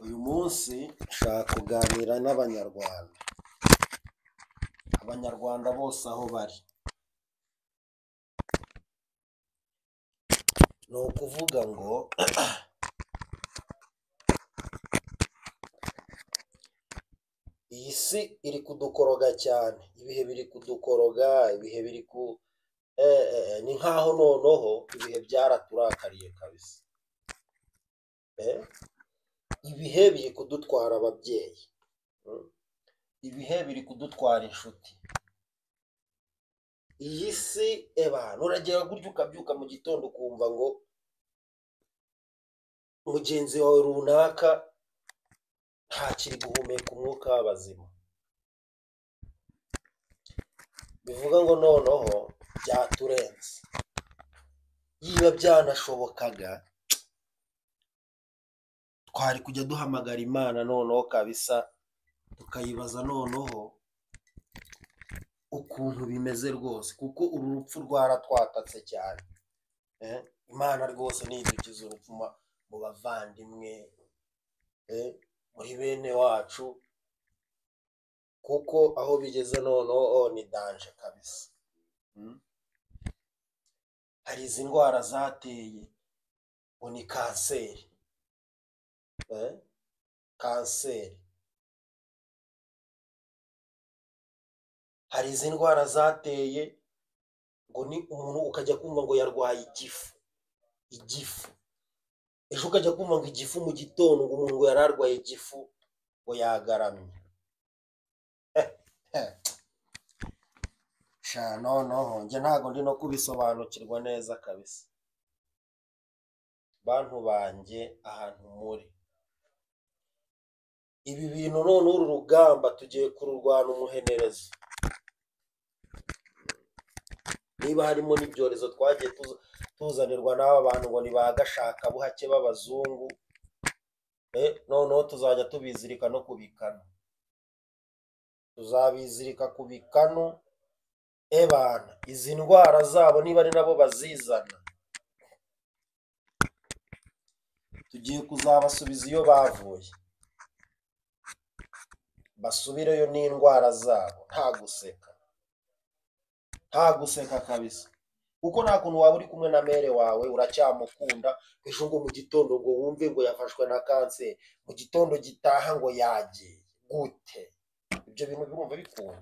Uyu munsi nshaka kuganira n'Abanyarwanda. Abanyarwanda bose aho bari. Ni ukuvuga ngo iyi si iri kudukoroga cyane. Ibihe biri kudukoroga, ibihe biri ku... Eh, eh, eh, ni nk'aho noneho ibihe byaraturakariye kabisa. Eh? Ibihe biri kudutwara ababyeyi. Mm. Ibihe biri kudutwara inshuti. Iyi si eba nuragera gutya ukabyuka mu gitondo ukumva ngo mugenzi wawe runaka ntakiri guhumeka umwuka w'abazima. Bivuga ngo noneho byaturenze. Niba byanashobokaga twari kujya duhamagara Imana noneho kabisa tukayibaza noneho ukuntu bimeze rwose kuko uru rupfu rwaratwatatse cyane. Eh, Imana rwose niyidukize urupfu ma- mu bavandimwe, eh, muri bene wacu kuko aho bigeze noneho oh, ni danje kabisa. Mm. Hari izi ndwara zateye ngo ni kanseri. Eh? Kanseri. Hari izi ndwara zateye ngo ni umuntu ukajya kumva ngo yarwaye igifu. Igifu. Ejo ukajya kumva ngo igifu mu gitondo ngo umuntu ngo yari arwaye igifu ngo yagaramye. Sha noneho njye ntabwo ndi no kubisobanukirwa neza kabisa. Bantu banjye ahantu muri. Ibi bintu none uru rugamba tugiye kururwana umuhenerezo. Niba harimo n'ibyorezo twagiye tuza- tuzanirwa n'aba bantu ngo ni ba gashakabuhake b'abazungu, eh, noneho tuzajya tubizirika no ku bikanu. Tuzabizirika ku bikanu, ebana, izi ndwara zabo niba ari nabo bazizana, tugiye kuzabasubiza iyo bavuye. Basubireyo n'indwara zabo, nta guseka. nta guseka kabisa kuko nta kuntu waba uri kumwe na mere wawe uracyamukunda ejo ngo mu gitondo ngo wumve ngo yafashwe na kanseri mu gitondo gitaha ngo yagiye gute ibyo bintu birumva bikunda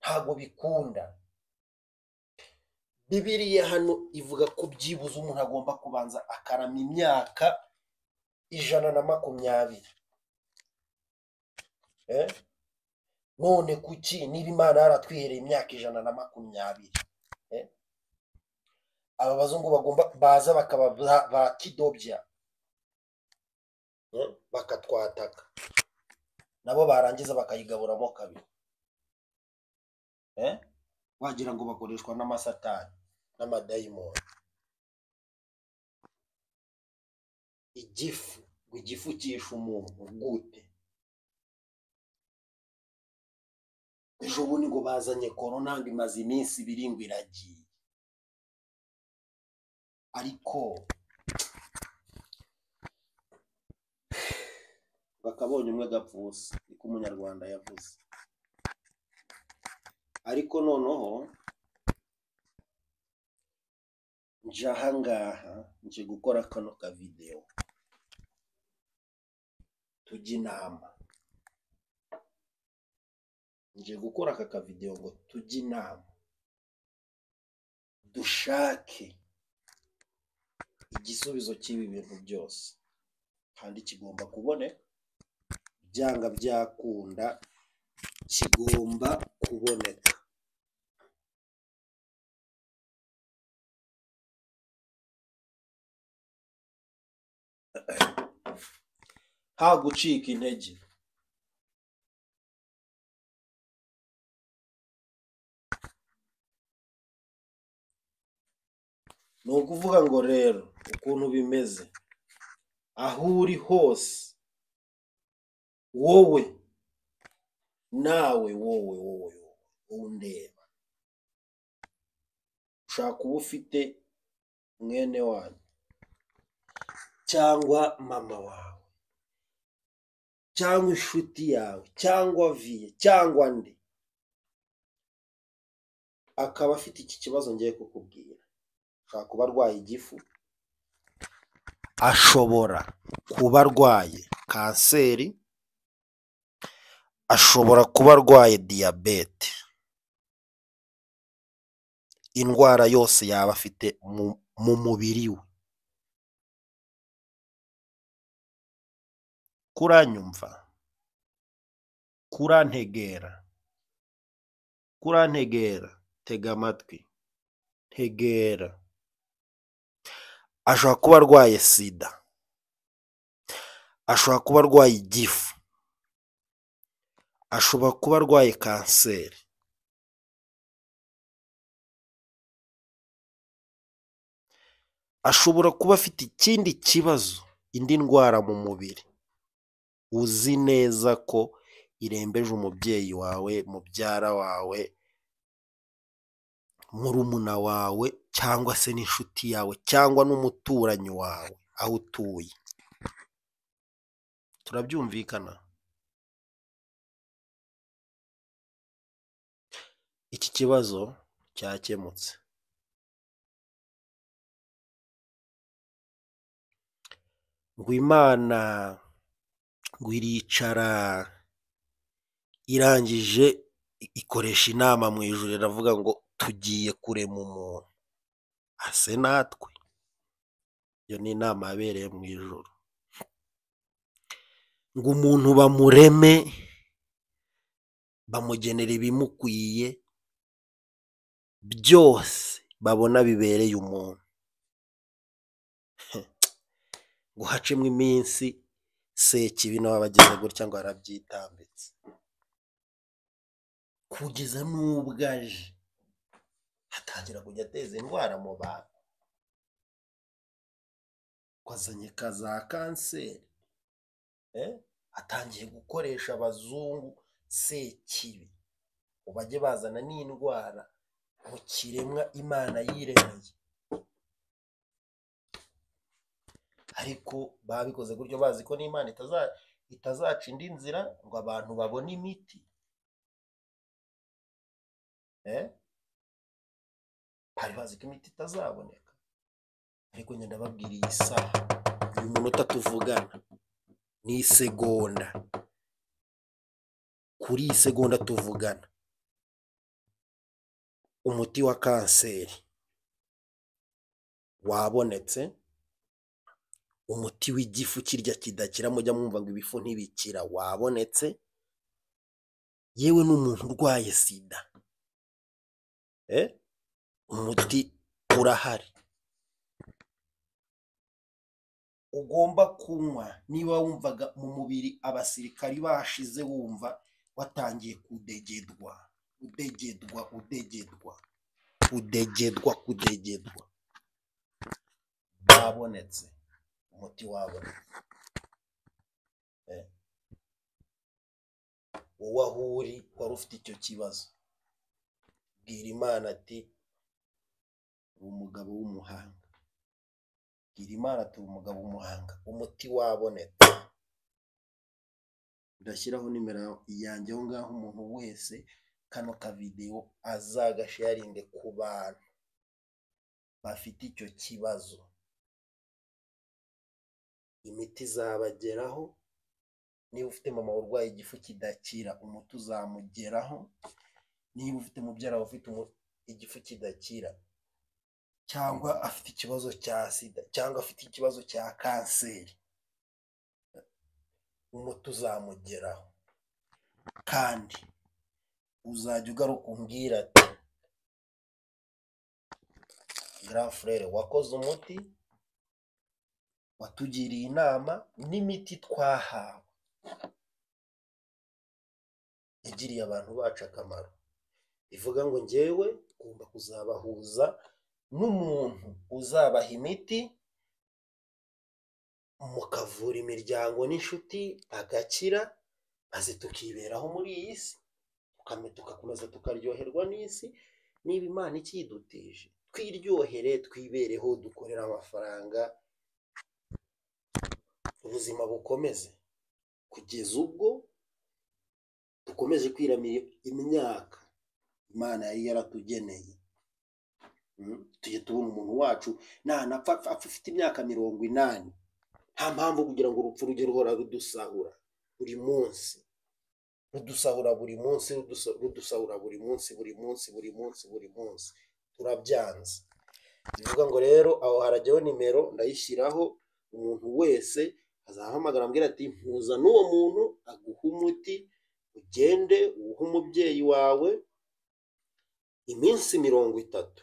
ntabwo bikunda bibiriya hano ivuga ko byibuze umuntu agomba kubanza akarama imyaka ijana na makumyabiri eh? none kuki niba imana yaratwihereye imyaka ijana na makumyabiri eh? aba bazungu bagomba baza bakaba ba ba kidobya eh? bakatwataka nabo barangiza bakayigaburamo kabiri eh? wagira ngo bakoreshwa n'amasatani n'amadayimoni igifu ngo igifu cyishe umuntu gute ejo bundi ngo bazanye korona ngo imaze iminsi ibiri ngo iragiye ariko bakabonye umwe agapfa ubusa niko umunyarwanda yavuze ariko noneho nje ahangaha nje gukora kano kavidewo tujya inama nje gukora aka kavidewo ngo tujye inama dushake igisubizo cy'ibi bintu byose kandi kigomba kuboneka byanga byakunda kigomba kuboneka nta gucika intege ni ukuvuga ngo rero ukuntu bimeze aho uri hose wowe nawe wowe wowe wowe wowe undeba ushaka kuba ufite mwene wanyu cyangwa mama wawe cyangwa inshuti yawe cyangwa viye cyangwa nde akaba afite iki kibazo ngiye kukubwira ashobora kuba arwaye igifu ashobora kuba arwaye kanseri ashobora kuba arwaye diyabete indwara yose yaba afite mu- mu mubiri we kuranyumva kurantegera kurantegera tega amatwi ntegera ashobora kuba arwaye sida ashobora kuba arwaye igifu ashobora kuba arwaye kanseri ashobora kuba afite ikindi kibazo indi ndwara mu mubiri uzi neza ko irembeje umubyeyi wawe mubyara wawe murumuna wawe cyangwa se n'inshuti yawe cyangwa n'umuturanyi wawe aho utuye turabyumvikana iki kibazo cyakemutse ngo imana ngo iricara irangije i- ikoresha inama mu ijuru iravuga ngo tugiye kurema umuntu ase natwe iyo ni inama yabereye mu ijuru ngo umuntu bamureme bamugenera ibimukwiye byose babona bibereye umuntu ngo hacemo iminsi sekibi nawe aba agize gutya ngo arabyitambitse kugeza n'ubwo aje atangira kujya ateza indwara mu bantu ko azanye ka za kanseri eh? atangiye gukoresha abazungu sekibi ngo bajye bazana n'indwara mu kiremwa imana yiremeye ariko babikoze gutyo bazi ko n'imana itaza itazaca indi nzira ngo abantu babone imiti eh? bari bazi ko imiti itazaboneka ariko njye ndababwira iyi saha uyu munota tuvugana ni isegonda kuri iyi segonda tuvugana umuti wa kanseri wabonetse umuti w'igifu kirya kidakira mujya mwumva ngo ibifu ntibikira wabonetse yewe n'umuntu urwaye sida eh? umuti urahari ugomba kunywa niba wumvaga mu mubiri abasirikari bashize wumva watangiye kudegedwa udegedwa udegedwa udegedwa kudegedwa babonetse umuti wabonetse Eh. wowe aho uri wari ufite icyo kibazo bwira imana ati uri umugabo w'umuhanga bwira imana ati uri umugabo w'umuhanga umuti wabonetse ndashyiraho nimero yanjye aho ngaho umuntu wese kano kavidewo azagasharinde ku bantu bafite icyo kibazo imiti izabageraho niba ufite mama urwaye igifu kidakira umuti uzamugeraho niba ufite mubyara wawe ufite umu- igifu kidakira cyangwa afite ikibazo cya sida cyangwa afite ikibazo cya kanseri umuti uzamugeraho kandi uzajya ugaruka umbwira ati grand frere wakoze umuti watugiriye inama n'imiti twahawe yagiriye abantu bacu akamaro ivuga ngo njyewe ngomba kuzabahuza n'umuntu uzabaha imiti mukavura imiryango n'inshuti bagakira maze tukiberaho muri iyi si tukame tugakomeza tukaryoherwa n'isi niba imana ikidutije twiryohere twibereho dukorere amafaranga ubuzima bukomeze kugeza ubwo dukomeje kwiramira imyaka imana yari yaratugeneye Mm, tujye tubona umuntu wacu nanapfa apfa- apfa afite imyaka mirongo inani nta mpamvu kugira ngo urupfu rujye ruhora rudusahura buri munsi rudusahura buri munsi rudusa- rudusahura buri munsi buri munsi buri munsi buri munsi turabyanze ni ukuvuga ngo rero aho harajyaho nimero ndayishyiraho umuntu wese azahamagara ambwira ati mpuza n'uwo muntu aguhe umuti ugende uwuhe umubyeyi wawe iminsi mirongo itatu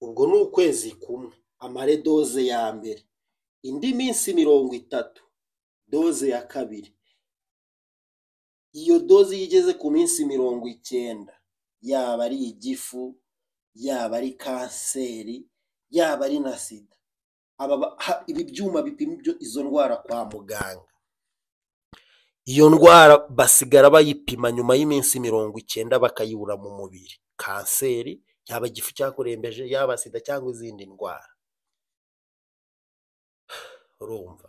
ubwo ni ukwezi kumwe amare doze ya mbere indi minsi mirongo itatu doze ya kabiri iyo doze iyo igeze ku minsi mirongo icyenda yaba ari igifu yaba ari kanseri yaba ari na sida aba ba- ha- ibi byuma bipima ibyo izo ndwara kwa muganga iyo ndwara basigara bayipima nyuma y'iminsi mirongo icyenda bakayibura mu mubiri kanseri yaba igifu cyakurembeje yaba sida cyangwa izindi ndwara urumva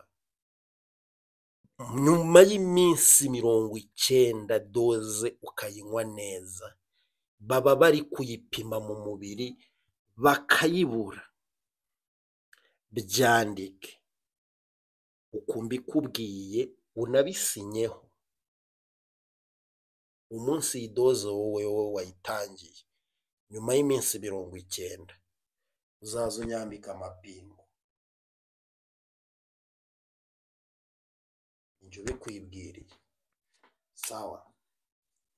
nyuma y'iminsi mirongo icyenda doze ukayinywa neza baba bari kuyipima mu mubiri bakayibura byandike uku mbikubwiye unabisinyeho umunsi iyi doze wowe wowe wayitangiye nyuma y'iminsi mirongo icyenda uzaza unyambika amapingu njye ubikwibwiriye sawa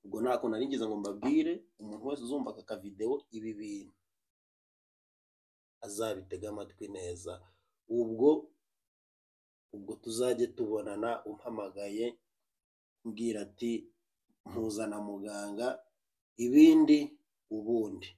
ubwo nta kuntu nigeze ngo mbabwire umuntu wese uzumva aka kavidewo ibi bintu azabitega amatwi neza ubwo ubwo tuzajye tubonana umpamagaye umbwira ati mpuza na muganga ibindi ubundi